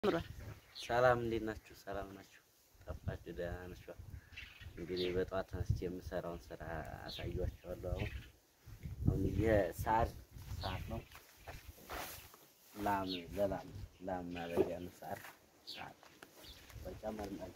ሰላም እንዴት ናችሁ? ሰላም ናችሁ? ጠፋችሁ? ደህና ናችሁ? እንግዲህ በጠዋት ተነስቼ የምሰራውን ስራ አሳያችኋለሁ። አሁን አሁን የሳር ሰዓት ነው። ላም ለላም ላም ማረቢያ ነው። ሳር ሰዓት በቃ መርማግ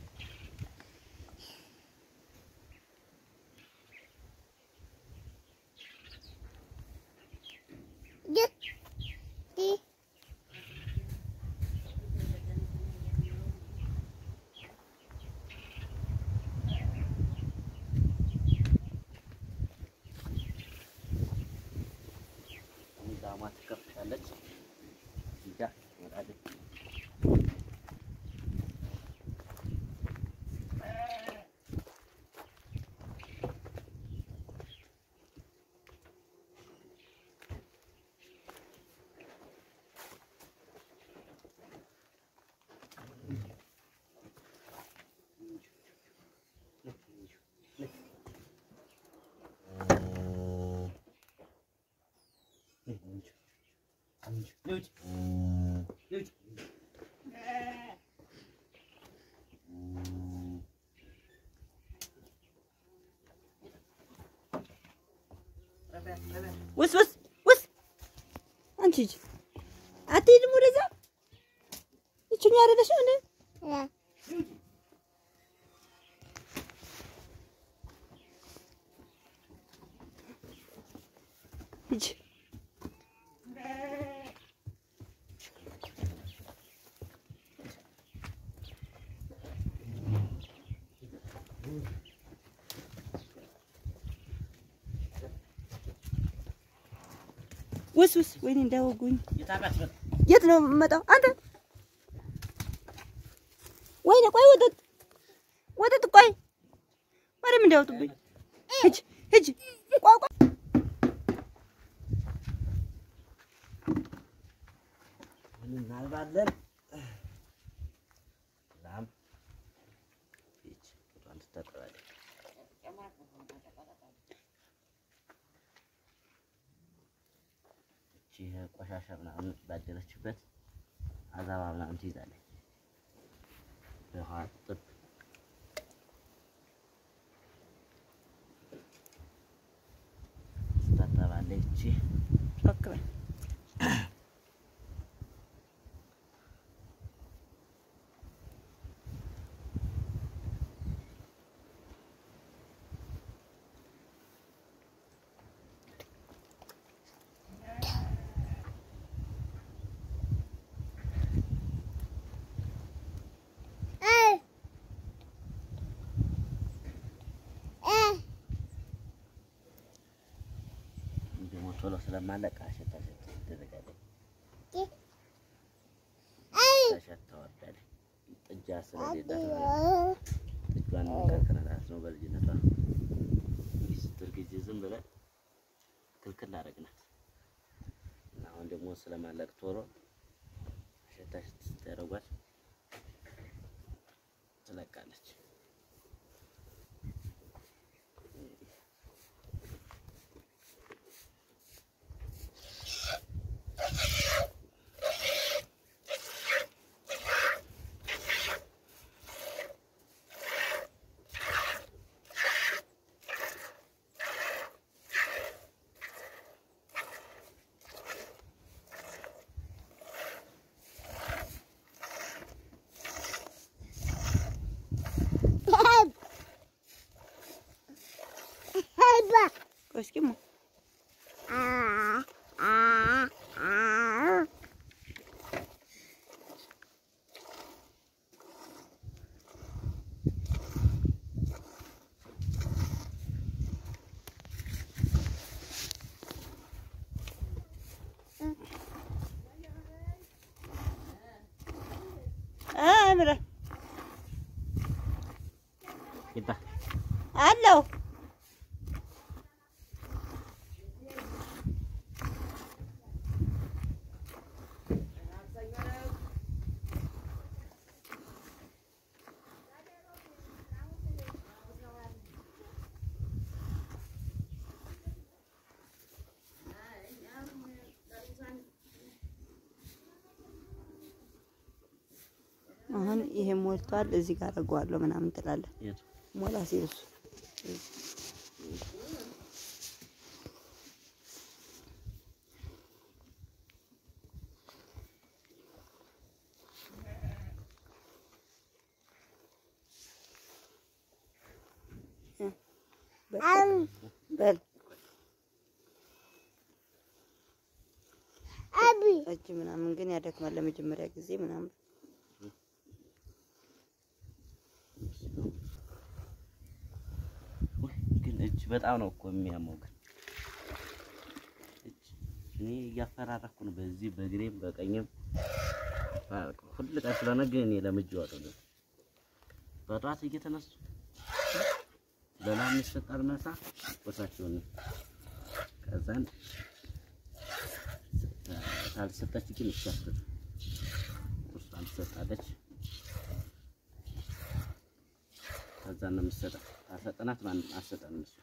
ዛማ ትከፍታለች እዚጋ ትመጣለች። ውስ ውስ ውስ አንቺ ሂጂ አትሄድም ወደዛ ይችኛ አይደለሽ እንዴ ሂጂ ውስ ውስ ወይኔ እንዳወጉኝ የት ነው የምመጣው? አንተ ወይኔ ቆይ ወተት ወተት ቆይ ማርያም እንዳያወጡብኝ። ሂጂ ሂጂ ቆይ ቆይ እናልባለን ላም ይች ጡቷን ትታጠባለች። ይቺ ቆሻሻ ምናምን ባደረችበት አዛባ ምናምን ትይዛለች። ውሃ ጥብ ትታጠባለች። ይቺ ጮክ በል ደግሞ ቶሎ ስለማለቅ አሸት አሸት ትደረጋለች። አሸት ታወርዳለች። ጥጃ ስለሌላት ማለት ነው። ጥጇን ከልክለናት ነው በልጅነቷ እንዲህ ስትል ጊዜ ዝም ብለን ክልክል አደረግናት እና አሁን ደግሞ ስለማለቅ ቶሎ አሸት አሸት ስታደርጓት ትለቃለች። ቆይ እስኪ እማ አምረ ይባ አለው አሁን ይሄ ሞልቷል፣ እዚህ ጋር አደርገዋለሁ ምናምን ትላለህ። የቱ ሞላ ሲል እሱ በል እጅ ምናምን ግን ያደክማል ለመጀመሪያ ጊዜ ምናምን ውይ፣ ግን እጅ በጣም ነው እኮ የሚያመው። ግን እጅ እኔ እያፈራረኩ ነው በዚህ በግሬም በቀኝም ሁል ቀን ስለሆነ ግን እኔ ለምጄዋለሁ ነው። በጠዋት እየተነሱ ለላም ይሰጣል መሳ ወሳቸውን ከዛን ካልሰጠች ግን ይሻስት ቁርሷን ትሰጣለች። ከዛ ነው የምትሰጠው። ካልሰጠናት ማን አትሰጠንም እሱ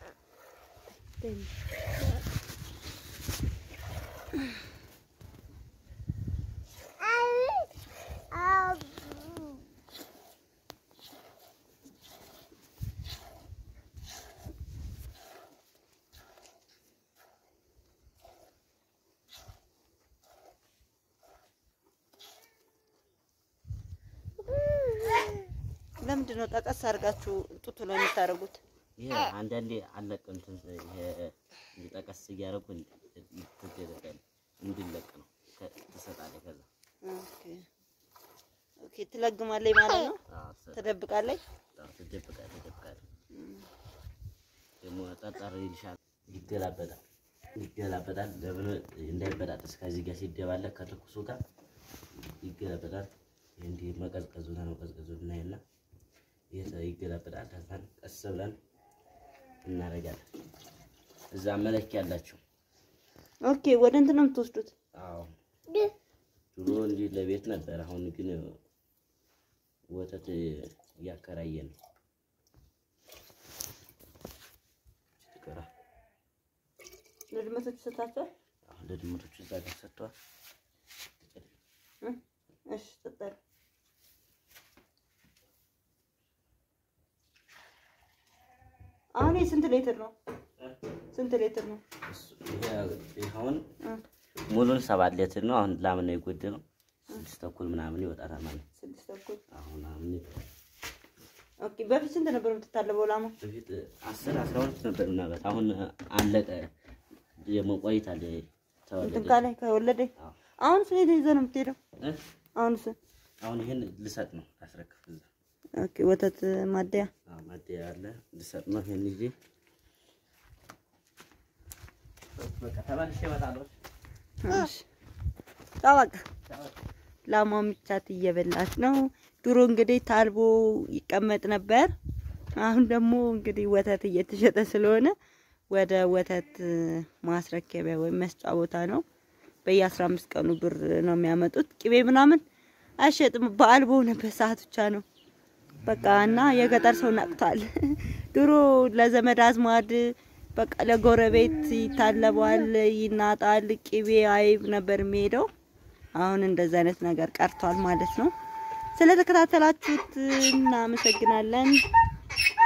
ለምንድን ነው ጠቀስ አድርጋችሁ ጡቱ ላይ የምታደርጉት? ይሄ አንዳንዴ አለቅ እንትን ይሄ እንዲጠቀስ እያደረጉ ትገለጣል እንዲለቅ ነው ከ- ትሰጣለች። ከዛ ኦኬ ኦኬ፣ ትለግማለች ማለት ነው። አዎ ትሰጣለች። ትደብቃለች። አዎ፣ ትደብቃለች ትደብቃለች። ደግሞ ጠጠር ይልሻል፣ ይገላበጣል ይገላበጣል። ለምን እንዳይበጣጠስ ከዚህ ጋር ሲደባለቅ ከትኩሱ ጋር ይገላበጣል። ይሄ እንዲህ መቀዝቀዙ ነው መቀዝቀዙ እናይና ይሄ ይገላበጣል። ከዛን ቀስ ብለን እናደርጋለን። እዛ መለኪያ አላቸው። ኦኬ፣ ወደ እንትን ነው የምትወስዱት? አዎ ድሮ እንዲህ ለቤት ነበር። አሁን ግን ወተት እያከራየን ነው። ትቀራ ለድመቶች ሰጣቸዋል? አሁን ለድመቶቹ እዛ ጋር ሰጥተዋል። እሺ፣ ጠጣል። አሁን ይሄ ስንት ሌትር ነው? ስንት ሌትር ነው? እሱ- ይሄ- ይሄ አሁን እ ሙሉን ሰባት ሌትር ነው። አሁን ላም ነው የጎደለው። ስድስት ተኩል ምናምን ይወጣታል ማለት ነው። ስድስት ተኩል። አሁን አሁን ኦኬ፣ በፊት ስንት ነበር የምትታለበው ላማ? በፊት አስር አስራ ሁለት ነበር ምናልባት አሁን አለቀ። ደግሞ ቆይታል እንትን ተወለደ። ካለ ከወለደ አዎ። አሁን ስንት ይዘህ ነው የምትሄደው? እ? አሁን ስ አሁን ይሄን ልሰጥ ነው ላስረክብ እዛ ኦኬ፣ ወተት ማደያ አዎ ማደያ አለ ልሰጥ ነው። ይሄን ይዤ በቃ ተመልሼ እመጣለሁ። እሺ፣ ቻው በቃ ላሟ ምቻት እየበላች ነው። ድሮ እንግዲህ ታልቦ ይቀመጥ ነበር። አሁን ደግሞ እንግዲህ ወተት እየተሸጠ ስለሆነ ወደ ወተት ማስረከቢያ ወይም መስጫ ቦታ ነው። በየአስራ አምስት ቀኑ ብር ነው የሚያመጡት። ቅቤ ምናምን አይሸጥም። በዓል በሆነበት ሰዓት ብቻ ነው በቃ እና የገጠር ሰው ነቅቷል። ድሮ ለዘመድ አዝማድ በቃ ለጎረቤት ይታለባል፣ ይናጣል፣ ቅቤ አይብ ነበር የሚሄደው። አሁን እንደዚህ አይነት ነገር ቀርቷል ማለት ነው። ስለተከታተላችሁት እናመሰግናለን።